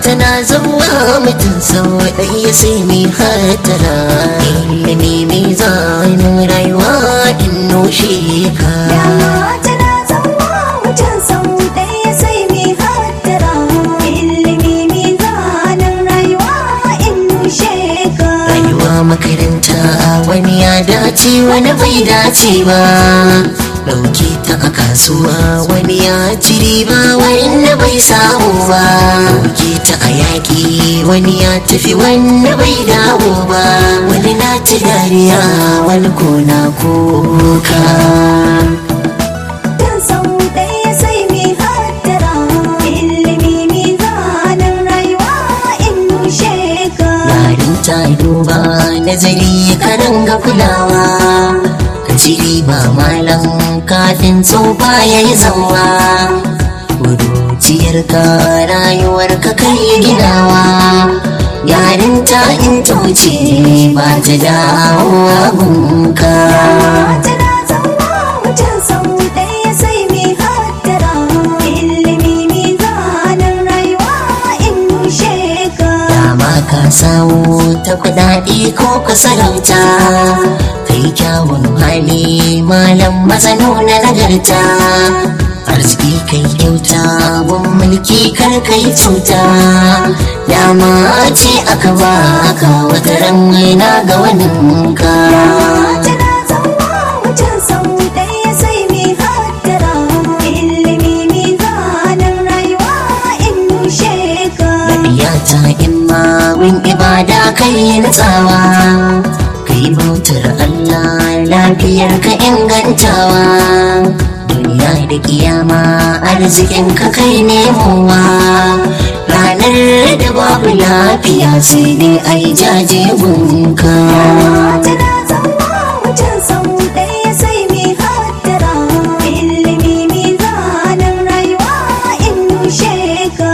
tana zama mutum sau ɗaya sai mai hatara ilimi mai zanen rayuwa in noshe ka Dama tana zama mutum sau ɗaya sai mai hattara ilimi mizanin rayuwa in nushe ka. rayuwa makaranta wani ya dace wani bai dace ba ɗauke ta a kasuwa wani ya ci riba wani bai samu ba ɗauke ta a yaƙi wani ya tafi wani bai dawo ba wani na ci dariya wani ko na kuka Dan sau ɗaya sai mai hattara ilimi mizanin rayuwa in nushe ka. yarin ta duba nazari karan ga kulawa ka ci riba malam kafin tsofa ya yi zauwa kuruciyar ka rayuwar ka kai ginawa yarin ta in ta wuce ba ta dawowa gunka Tana zama mutum sau ɗaya sai mai hattara ilimi mizanin rayuwa in nushe ka. dama ka samu ta kudade ko ka sarauta kai kyawun hali malam mazano na nagarta arziki kai kyauta gun mulki kar kai cuta dama ce aka ba ka wata ran na ga waninka Tana zama mutum sau ɗaya sai mai hattara ilimi mizanin rayuwa in nushe ka. Lafiya ta imma win ibada kai natsawa kai bautar Allah lafiyar ka ingantawa duniya da kiyama arzikin ka kai nemowa ranar da babu lafiya sai dai ai jaje gunka Tana zama mutum sau ɗaya sai mai hattara ilimi mizanin rayuwa in nushe ka.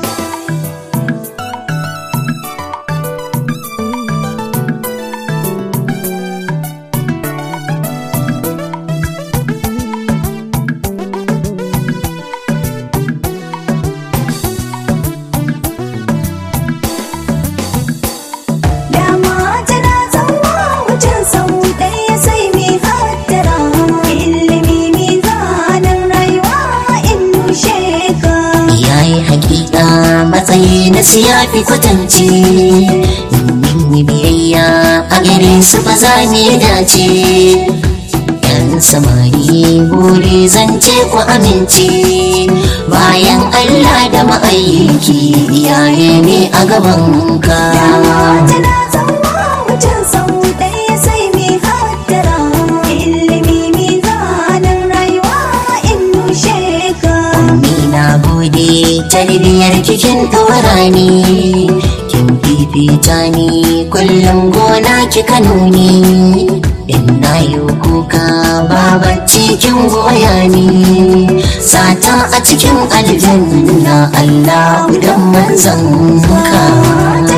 Dama tana zama mutum sau ɗaya sai mai hattara ilimi mizanin rayuwa in nushe ka. yayi hakika matsayi na siyafi kwatance yin yi biyayya a gare su ba za ni dace yan samari buri zance ku amince bayan allah da ma'aiki iyaye ne a gaban ka Tana zama mutum sau ɗaya sai mai hattara ilimi mizanin rayuwa in nushe ka. Ni na gode tarbiyar kikin ɗora ni kin fifita ni kullum gona kika nuni in na yi kuka babacci kin goya ni sata a cikin aljanna Allah dan manzan ka